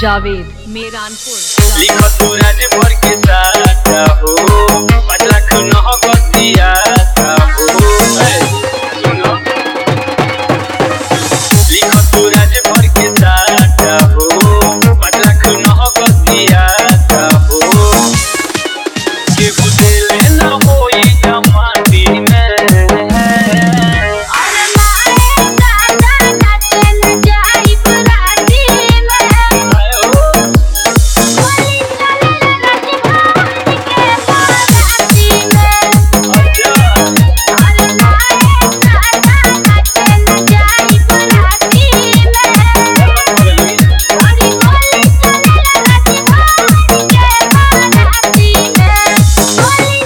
जावेद मेरानपुर लिखो तू राजभर के साथ हो पाँच लाख नह गतिया हो ए, सुनो लिखो तू राजभर के साथ हो पाँच लाख नह गतिया हो केहू देले न होई जमाती में और माए दादा नाचन जाई बराती में आयो बोली चले राजभाती के बाराती में अच्छा और माए दादा नाचन जाई बराती में और बोली चले राजभाती के बाराती में बोली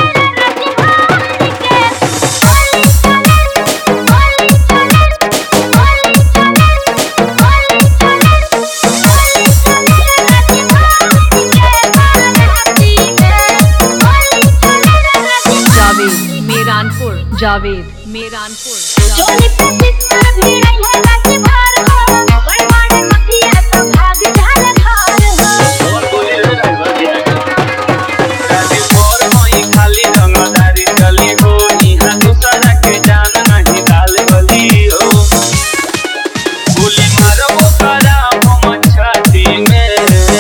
जावेद मेरानपुर जावेद मेरानपुर चोली प्रतिष्ठा भिड़ै है रात भर हो बड़ बड़ मखिया तो भाग जाल घर हो और बोले रे ड्राइवर जी राजी मोर होई खाली रंगदारी चली हो इहाँ दूसरा के जान नहीं डाल बली हो गोली मारो करा हम छाती में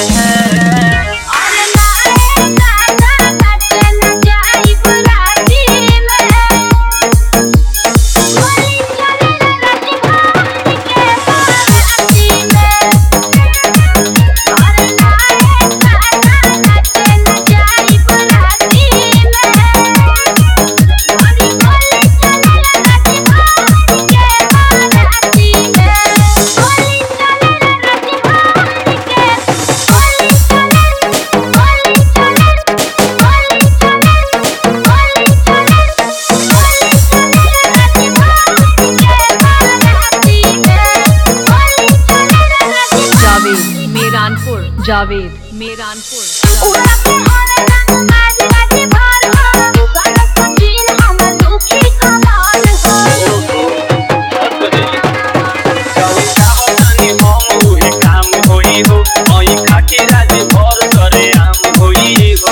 और माए दादा नाचन जाई बराती में बोली चले राजभाती के बाराती में और माए दादा नाचन जाई बराती में बोली बोली चले राजभाती के बाराती में बोली चले राजभाती के बोली चले जावेद मेरानपुर जावेद मेरानपुर चावतानी हम उहे काम होई हो ओई खाके राजी भर करे आम होई हो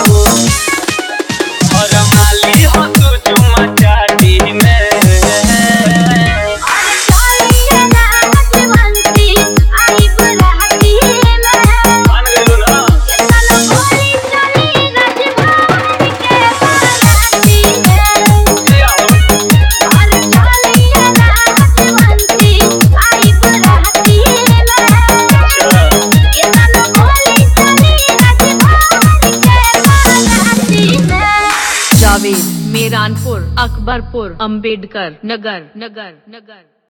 और माली हो तू चुमा चाटी में मान गइलो ना ए आओ अच्छा जावेद मेरानपुर अकबरपुर अंबेडकर नगर नगर नगर